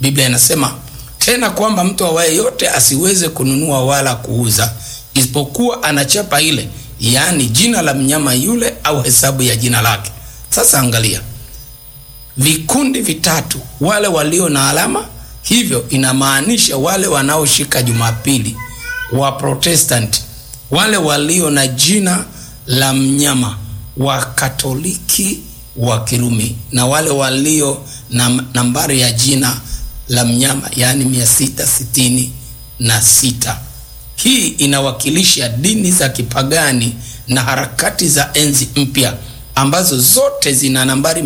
Biblia inasema tena kwamba mtu awaye yote asiweze kununua wala kuuza isipokuwa anachapa ile, yaani jina la mnyama yule au hesabu ya jina lake. Sasa angalia vikundi vitatu, wale walio na alama, hivyo inamaanisha wale wanaoshika Jumapili wa Protestant, wale walio na jina la mnyama wa Katoliki wa Kirumi, na wale walio na nambari ya jina la mnyama yaani mia sita sitini na sita. Hii inawakilisha dini za kipagani na harakati za enzi mpya ambazo zote zina nambari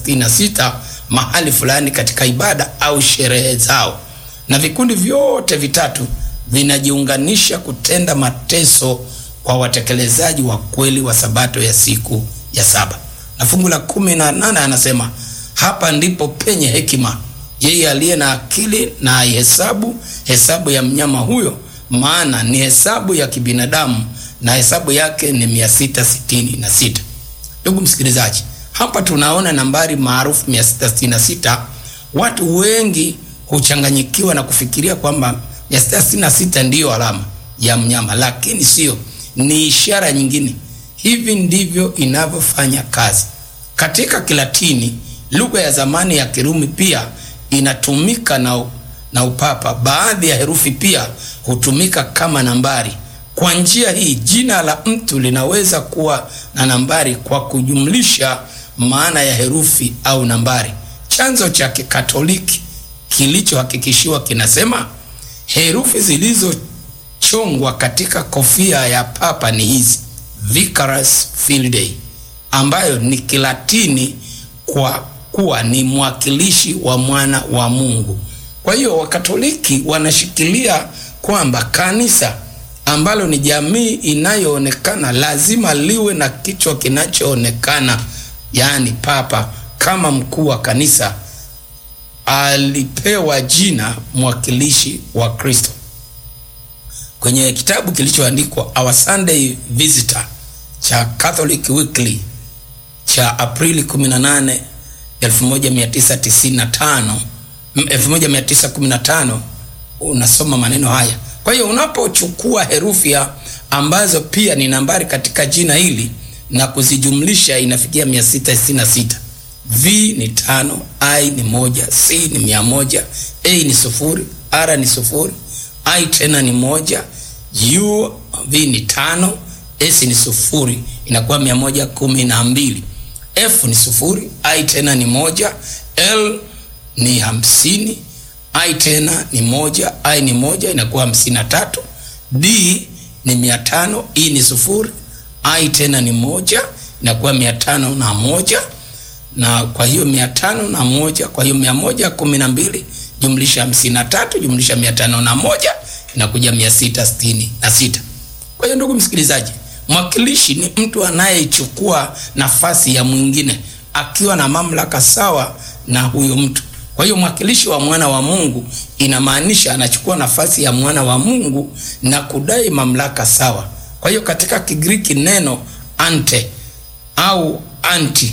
666 mahali fulani katika ibada au sherehe zao, na vikundi vyote vitatu vinajiunganisha kutenda mateso kwa watekelezaji wa kweli wa sabato ya siku ya saba. Na fungu la kumi na nane anasema hapa ndipo penye hekima, yeye aliye na akili na aihesabu hesabu ya mnyama huyo, maana ni hesabu ya kibinadamu na hesabu yake ni mia sita sitini na sita. Ndugu msikilizaji, hapa tunaona nambari maarufu 666. Watu wengi huchanganyikiwa na kufikiria kwamba 666 ndiyo alama ya mnyama, lakini sio, ni ishara nyingine. Hivi ndivyo inavyofanya kazi. Katika Kilatini, lugha ya zamani ya Kirumi, pia inatumika na, na upapa. Baadhi ya herufi pia hutumika kama nambari. Kwa njia hii jina la mtu linaweza kuwa na nambari kwa kujumlisha maana ya herufi au nambari. Chanzo cha Kikatoliki kilichohakikishiwa kinasema herufi zilizochongwa katika kofia ya papa ni hizi Vicarius Fidei, ambayo ni Kilatini kwa kuwa ni mwakilishi wa mwana wa Mungu. Kwa hiyo Wakatoliki wanashikilia kwamba kanisa ambalo ni jamii inayoonekana lazima liwe na kichwa kinachoonekana, yaani papa kama mkuu wa kanisa alipewa jina mwakilishi wa Kristo. Kwenye kitabu kilichoandikwa Our Sunday Visitor cha Catholic Weekly cha Aprili 18 1995 1915 unasoma maneno haya. Kwa hiyo unapochukua herufi ambazo pia ni nambari katika jina hili na kuzijumlisha inafikia 666. V ni tano, I ni moja, C ni mia moja, A ni sufuri, R ni sufuri, I tena ni moja, U V ni tano, S ni sufuri, inakuwa mia moja kumi na mbili. F ni sufuri, I tena ni moja, L ni hamsini, I tena ni moja, I ni moja, inakuwa hamsini na tatu. D ni mia tano, E ni sufuri, I tena ni moja, inakuwa mia tano na moja na kwa hiyo mia tano na moja kwa hiyo mia moja kumi na mbili jumlisha hamsini na tatu jumlisha mia tano na moja inakuja mia sita sitini na sita. Kwa hiyo ndugu msikilizaji, mwakilishi ni mtu anayechukua nafasi ya mwingine akiwa na mamlaka sawa na huyo mtu. Kwa hiyo mwakilishi wa mwana wa Mungu inamaanisha anachukua nafasi ya mwana wa Mungu na kudai mamlaka sawa. Kwa hiyo katika Kigiriki neno ante au anti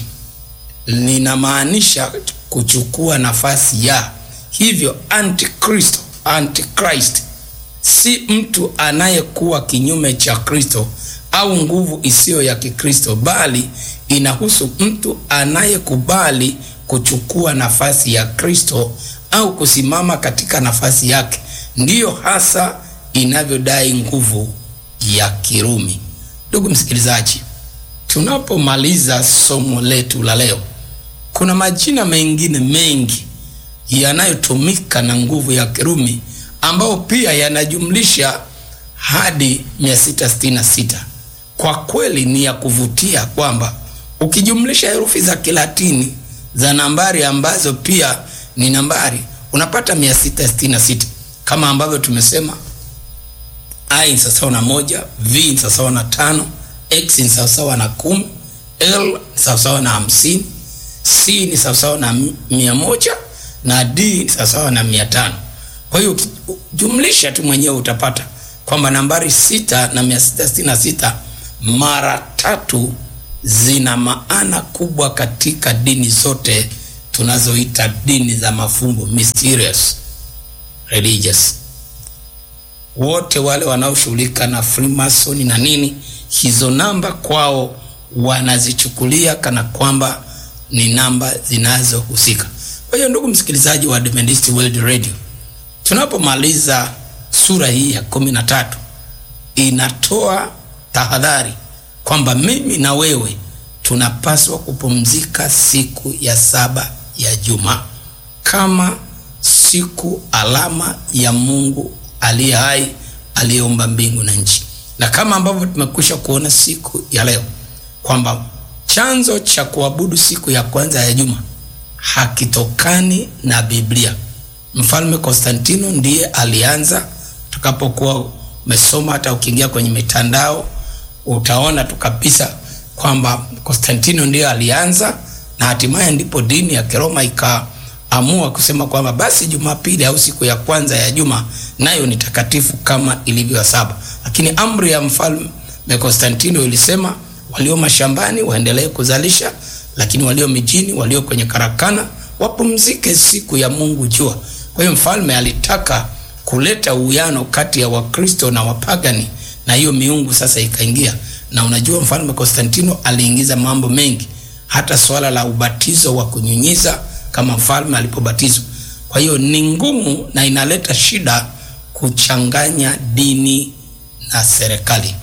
linamaanisha kuchukua nafasi ya. Hivyo antikristo, antichrist si mtu anayekuwa kinyume cha Kristo au nguvu isiyo ya Kikristo, bali inahusu mtu anayekubali kuchukua nafasi ya Kristo au kusimama katika nafasi yake. Ndiyo hasa inavyodai nguvu ya Kirumi. Ndugu msikilizaji, tunapomaliza somo letu la leo kuna majina mengine mengi yanayotumika na nguvu ya Kirumi ambao pia yanajumlisha hadi 666. Kwa kweli ni ya kuvutia kwamba ukijumlisha herufi za Kilatini za nambari ambazo pia ni nambari unapata 666, kama ambavyo tumesema I ni sawasawa na moja, V ni sawasawa na tano, X ni sawasawa na kumi, L ni sawasawa na hamsini C ni sawasawa na mia moja na D ni sawasawa na mia tano. Kwa hiyo jumlisha tu mwenyewe utapata kwamba nambari sita na mia sita sitini na sita mara tatu zina maana kubwa katika dini zote tunazoita dini za mafumbo mysterious religious wote wale wanaoshughulika na Freemason na nini, hizo namba kwao wanazichukulia kana kwamba ni namba zinazohusika. Kwa hiyo ndugu msikilizaji wa Adventist World Radio, tunapomaliza sura hii ya kumi na tatu inatoa tahadhari kwamba mimi na wewe tunapaswa kupumzika siku ya saba ya juma kama siku alama ya Mungu aliye hai aliyeumba mbingu na nchi, na kama ambavyo tumekwisha kuona siku ya leo kwamba chanzo cha kuabudu siku ya kwanza ya juma hakitokani na Biblia. Mfalme Konstantino ndiye alianza. Tutakapokuwa umesoma, hata ukiingia kwenye mitandao utaona tu kabisa kwamba Konstantino ndiye alianza, na hatimaye ndipo dini ya Kiroma ikaamua kusema kwamba basi Jumapili au siku ya kwanza ya juma nayo ni takatifu kama ilivyo saba. Lakini amri ya mfalme Konstantino ilisema walio mashambani waendelee kuzalisha, lakini walio mijini, walio kwenye karakana wapumzike siku ya Mungu jua. Kwa hiyo mfalme alitaka kuleta uwiano kati ya Wakristo na wapagani, na hiyo miungu sasa ikaingia. Na unajua mfalme Konstantino aliingiza mambo mengi, hata swala la ubatizo wa kunyunyiza kama mfalme alipobatizwa. Kwa hiyo ni ngumu na inaleta shida kuchanganya dini na serikali.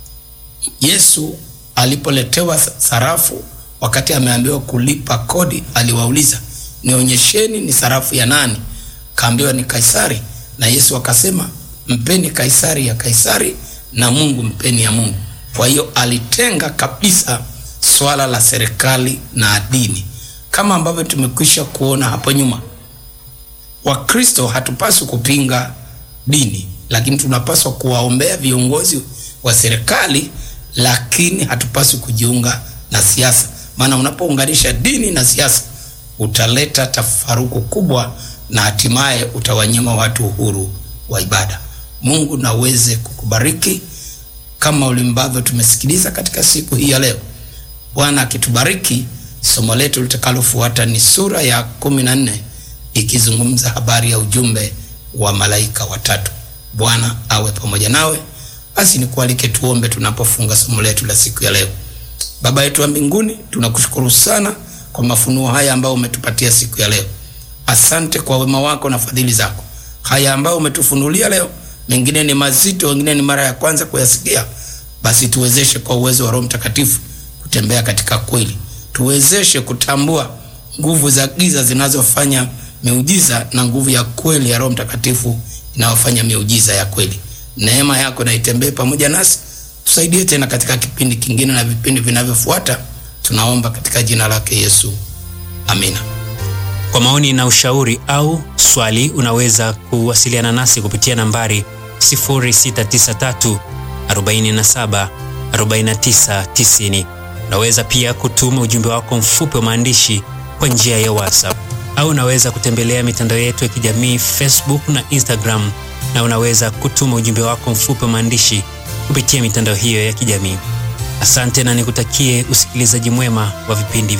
Yesu alipoletewa sarafu wakati ameambiwa kulipa kodi, aliwauliza nionyesheni, ni sarafu ya nani? Kaambiwa ni Kaisari, na Yesu akasema mpeni Kaisari ya Kaisari na Mungu mpeni ya Mungu. Kwa hiyo alitenga kabisa swala la serikali na dini, kama ambavyo tumekwisha kuona hapo nyuma. Wakristo hatupaswi kupinga dini, lakini tunapaswa kuwaombea viongozi wa serikali lakini hatupaswi kujiunga na siasa, maana unapounganisha dini na siasa utaleta tafaruku kubwa na hatimaye utawanyima watu uhuru wa ibada. Mungu naweze kukubariki kama ulimbavyo tumesikiliza katika siku hii ya leo. Bwana akitubariki, somo letu litakalofuata ni sura ya kumi na nne ikizungumza habari ya ujumbe wa malaika watatu. Bwana awe pamoja nawe. Basi nikualike tuombe tunapofunga somo letu la siku ya leo. Baba yetu wa mbinguni, tunakushukuru sana kwa mafunuo haya ambayo umetupatia siku ya leo. Asante kwa wema wako na fadhili zako. Haya ambayo umetufunulia leo, mengine ni mazito, wengine ni mara ya kwanza kuyasikia. Basi tuwezeshe kwa uwezo wa Roho Mtakatifu kutembea katika kweli, tuwezeshe kutambua nguvu za giza zinazofanya miujiza na nguvu ya kweli ya Roho Mtakatifu inayofanya miujiza ya kweli. Neema yako na itembee pamoja nasi, tusaidie tena katika kipindi kingine na vipindi vinavyofuata. Tunaomba katika jina lake Yesu, amina. Kwa maoni na ushauri au swali, unaweza kuwasiliana nasi kupitia nambari 0693 47 49 90. Unaweza pia kutuma ujumbe wako mfupi wa maandishi kwa njia ya WhatsApp au unaweza kutembelea mitandao yetu ya kijamii Facebook na Instagram na unaweza kutuma ujumbe wako mfupi wa maandishi kupitia mitandao hiyo ya kijamii. Asante na nikutakie usikilizaji mwema wa vipindi